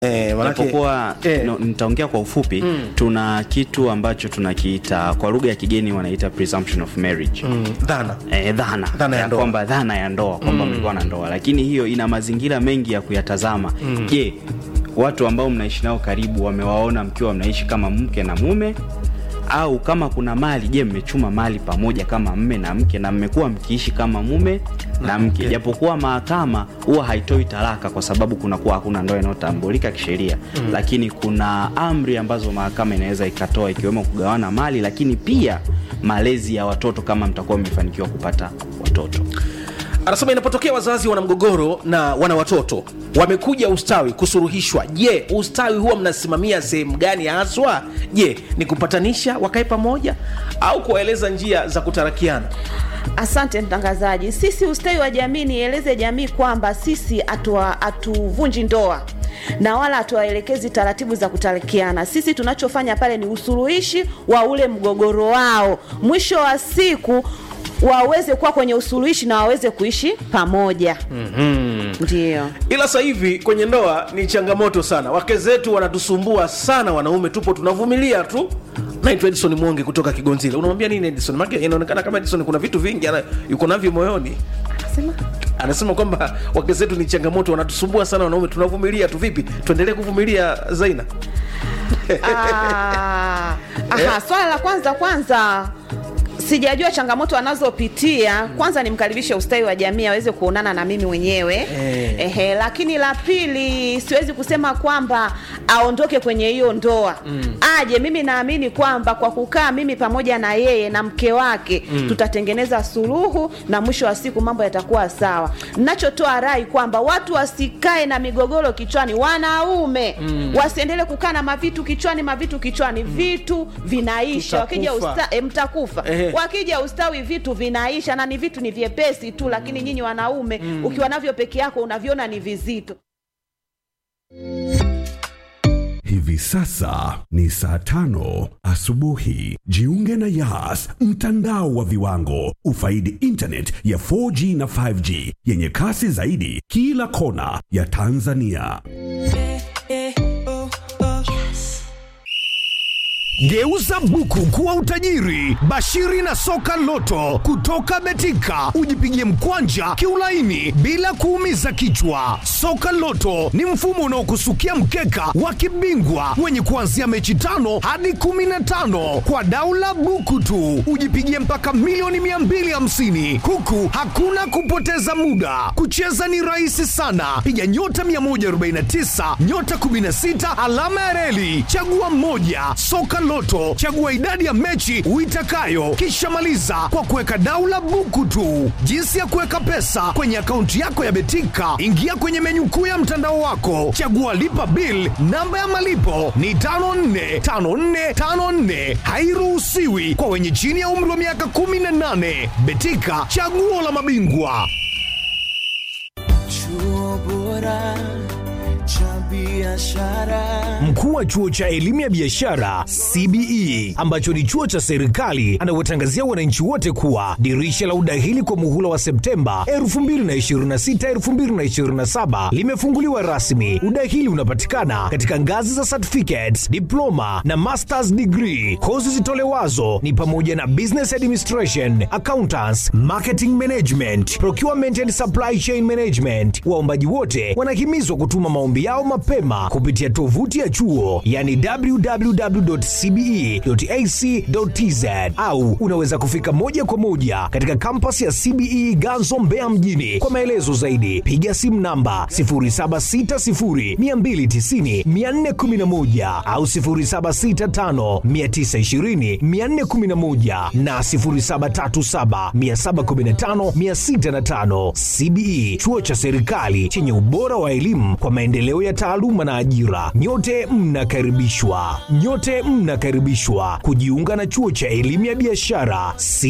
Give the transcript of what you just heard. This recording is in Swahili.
Eh, manake- japokuwa eh. no, nitaongea kwa ufupi tuna kitu ambacho tunakiita kwa lugha ya kigeni wanaita presumption of marriage Mm, dhana Eh, dhana, Dhana ya ndoa. kwamba dhana ya ndoa kwamba mlikuwa na ndoa lakini hiyo ina mazingira mengi ya kuyatazama je watu ambao mnaishi nao karibu wamewaona mkiwa mnaishi kama mke na mume au kama kuna mali je mmechuma mali pamoja kama mme na mke na mmekuwa mkiishi kama mume na mke japokuwa mahakama huwa haitoi talaka kwa sababu kunakuwa hakuna ndoa inayotambulika kisheria lakini kuna amri ambazo mahakama inaweza ikatoa ikiwemo kugawana mali lakini pia malezi ya watoto kama mtakuwa mmefanikiwa kupata watoto anasema inapotokea wazazi wana mgogoro na wana watoto wamekuja ustawi kusuruhishwa je ustawi huwa mnasimamia sehemu gani haswa je ni kupatanisha wakae pamoja au kuwaeleza njia za kutarakiana Asante mtangazaji. Sisi ustawi wa jamii, nieleze jamii kwamba sisi hatua- hatuvunji ndoa na wala hatuwaelekezi taratibu za kutarikiana. Sisi tunachofanya pale ni usuluhishi wa ule mgogoro wao, mwisho wa siku waweze kuwa kwenye usuluhishi na waweze kuishi pamoja. mm-hmm. Ndio. ila sasa hivi kwenye ndoa ni changamoto sana wake zetu wanatusumbua sana wanaume tupo tunavumilia tu naitwa edison mwonge kutoka kigonzile unamwambia nini edison make inaonekana kama edison kuna vitu vingi ana, yuko navyo moyoni Sema. anasema kwamba wake zetu ni changamoto wanatusumbua sana wanaume tunavumilia tu vipi tuendelee kuvumilia zaina Ah, aha, swala la kwanza kwanza sijajua changamoto anazopitia kwanza nimkaribishe ustawi wa jamii aweze kuonana na mimi mwenyewe Eh. ehe, lakini la pili siwezi kusema kwamba aondoke kwenye hiyo ndoa aje mimi naamini kwamba kwa kukaa mimi pamoja na yeye na mke wake tutatengeneza suluhu na mwisho wa siku mambo yatakuwa sawa nachotoa rai kwamba watu wasikae na migogoro kichwani wanaume wasiendelee kukaa na mavitu kichwani mavitu kichwani vitu vinaisha wakija Tutakufa. usta, e, mtakufa Ehe. wakija ustawi vitu vinaisha na ni vitu ni vyepesi tu lakini nyinyi wanaume ukiwa navyo peke yako unaviona ni vizito Hivi sasa ni saa tano asubuhi. Jiunge na Yas, mtandao wa viwango. Ufaidi internet ya 4G na 5G yenye kasi zaidi kila kona ya Tanzania. Geuza buku kuwa utajiri. Bashiri na soka loto kutoka Betika, ujipigie mkwanja kiulaini bila kuumiza kichwa. Soka loto ni mfumo unaokusukia mkeka wa kibingwa wenye kuanzia mechi tano hadi kumi na tano kwa daula buku tu, ujipigie mpaka milioni 250 huku hakuna kupoteza muda. Kucheza ni rahisi sana, piga nyota 149 nyota 16 alama ya reli, chagua mmoja. Soka Loto, chagua idadi ya mechi uitakayo, kisha maliza kwa kuweka daula buku tu. Jinsi ya kuweka pesa kwenye akaunti yako ya Betika, ingia kwenye menyu kuu ya mtandao wako, chagua lipa bill. Namba ya malipo ni 545454, hairuhusiwi kwa wenye chini ya umri wa miaka 18. Betika, chaguo la mabingwa. Chuo bora cha biashara. Mkuu wa chuo cha elimu ya biashara CBE ambacho ni chuo cha serikali anawatangazia wananchi wote kuwa dirisha la udahili kwa muhula wa Septemba 2026 2027 limefunguliwa rasmi. Udahili unapatikana katika ngazi za certificates, diploma na masters degree. Kozi zitolewazo ni pamoja na business administration, accountants, marketing management, procurement and supply chain management. Waombaji wote wanahimizwa kutuma maombi yao mapema kupitia tovuti ya chuo yani www.cbe.ac.tz au unaweza kufika moja kwa moja katika kampasi ya CBE Ganzo Mbeya mjini. Kwa maelezo zaidi piga simu namba 0760290411 au 0765920411 na 0737715605. CBE chuo cha serikali chenye ubora wa elimu kwa maendeleo ya taaluma na ajira. Nyote mnakaribishwa, nyote mnakaribishwa kujiunga na chuo cha elimu ya biashara